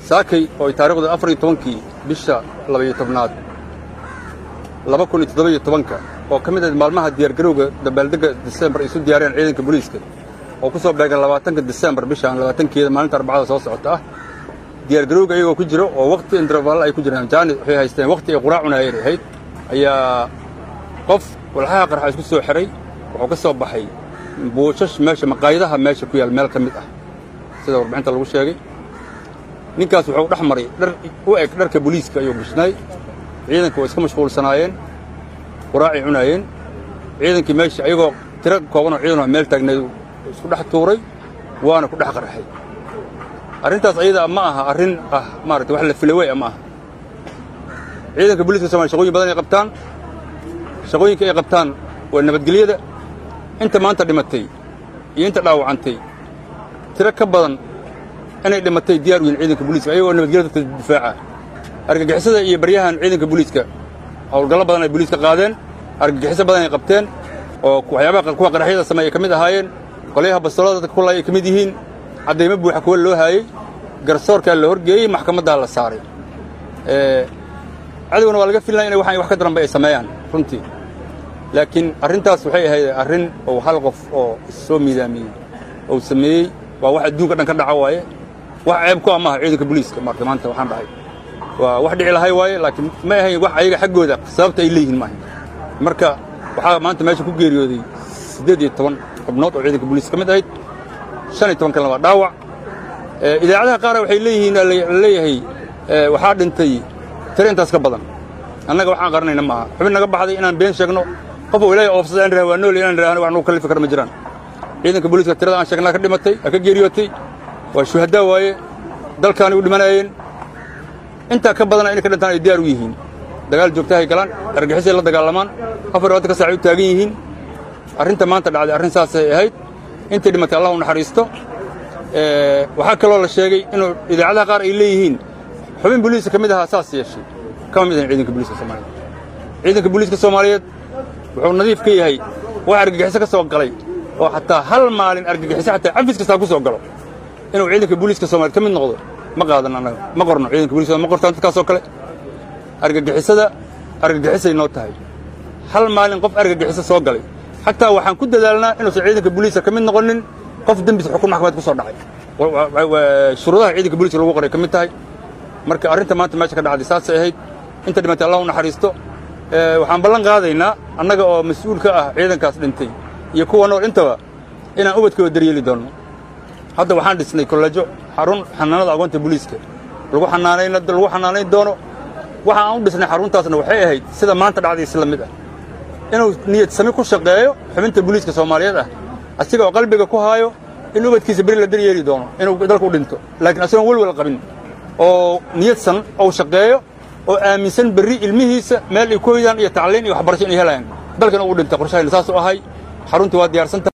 saakay oo ay taarikhdu afar iyo tobankii bisha labaiyo tobnaad laba kun iyo toddoba-iyo tobanka oo ka mid ahayd maalmaha diyaargarowga dabaaldegga disembar ay isu diyaariyeen ciidanka booliiska oo ku soo beegan labaatanka disembar bishaan labaatankeeda maalinta arbacada soo socota ah diyaargarowga iyagoo ku jiro oo wakhti indravaalla ay ku jiraan jaani waxay haysteen wakhti ay quraac cunaayeen ahayd ayaa qof walxaha qarxa isku soo xiray wuxuu ka soo baxay buushash meesha maqaayadaha meesha ku yaal meel ka mid ah sida warbixinta lagu sheegay ninkaas wuxuu dhex maray dhar u eg dharka booliiska ayuu gishnaay ciidanka waa iska mashquulsanaayeen quraacay cunaayeen ciidankii meesha ayagoo tiro koobanoo ciidanoo meel taagnayd isku dhex tuuray waana ku dhex qarxay arrintaas ayadaa ma aha arrin ah maarata wax la filawey ma aha ciidanka booliiska somalia shaqooyin badan ay qabtaan shaqooyinka ay qabtaan waa nabadgelyada inta maanta dhimatay iyo inta dhaawacantay tiro ka badan inay dhimatay diyaar u yihin ciidanka booliiska ayagoo nabadgelyada dadka difaaca argagixisada iyo baryahan ciidanka booliiska howlgallo badan ay booliiska qaadeen argagixiso badan ay qabteen oo waxyaabaha kuwa qaraxyada sameey ay ka mid ahaayeen qolyaha bastoolada dadka kulay ay ka mid yihiin caddaymo buuxa kuwa loo haayey garsoorkaa la horgeeyey maxkamaddaa la saaray cadowna waa laga filnaya inay waxaan wax ka daranba ay sameeyaan runtii laakiin arrintaas waxay ahayd arrin oo hal qof oo soo miidaamiyey ou sameeyey waa wax adduunka dhan ka dhaca waaye wax ceeb ku ah maaha ciidanka booliiska marka maanta waxaan dhahay waa wax dhici lahay waaye laakiin ma ahayn wax ayaga xaggooda sababta ay leeyihiin maaha marka waxaa maanta meesha ku geeriyooday siddeed iyo toban xubnood oo ciidanka booliiska ka mid ahayd shan iyo toban kalena waa dhaawac idaacadaha qaara waxay leeyihiin leeyahay waxaa dhintay tiro intaas ka badan annaga waxaan qaranayna maaha xubin naga baxday inaan been sheegno qof uu ilaahay oofsada aan raha waa nool inaan rahano wax nagu kallifi kara ma jiraan ciidanka booliiska tirada aan sheegnaa ka dhimatay ka geeriyootay waa shuhadaa waaye dalkaanay u dhimanaayeen intaa ka badana inay ka dhintaan ay diyaar u yihiin dagaal joogtahay galaan argixisay la dagaalamaan afar labaatan ka saacay u taagan yihiin arrinta maanta dhacday arrin saasay ahayd intay dhimatay allah u naxariisto waxaa kaloo la sheegay inuu idaacadaha qaar ay leeyihiin xubin booliiska ka mid ahaa saas yeeshay kama mid ahayn ciidanka booliiska soomaaliyeed ciidanka booliiska soomaaliyeed wuxuu nadiif ka yahay wax argagixiso ka soo galay oo xataa hal maalin argagixiso xataa cafis kastaa ku soo galo inuu ciidanka booliiska soomaliyeed ka mid noqdo ma qaadan annaga ma qorno ciidanka booliiska ma qortaan dadkaasoo kale argagixisada argagixisay noo tahay hal maalin qof argagixiso soo galay xataa waxaan ku dadaalnaa inuusan ciidanka booliiska ka mid noqonin qof dembis xukun maxkamadeed ku soo dhacay shuruudaha ciidanka booliiska lagu qoray ka mid tahay marka arrinta maanta meesha ka dhacday saasay ahayd inta dhimatay allah u naxariisto waxaan ballan qaadaynaa annaga oo mas-uul ka ah ciidankaas dhintay iyo kuwa nool intaba inaan ubadkooda daryeeli doonno hadda waxaan dhisnay kollejo xarun xanaanada agoonta booliiska lagu xanaanayn lagu xanaanayn doono waxa aan u dhisnay xaruntaasna waxay ahayd sida maanta dhacday isla mid ah inuu niyad sami ku shaqeeyo xubinta booliiska soomaaliyeed ah asiga oo qalbiga ku haayo in ubadkiisa beri la daryeeli doono inuu dalka u dhinto laakiin asagoon welwel qabin oo niyadsan ou shaqeeyo oo aaminsan berri ilmihiisa meel ay ku hoydaan iyo tacliin iyo waxbarasho inay helayaan dalkan ugu dhinta qorshahayna saasuu ahay xaruntii waa diyaarsanta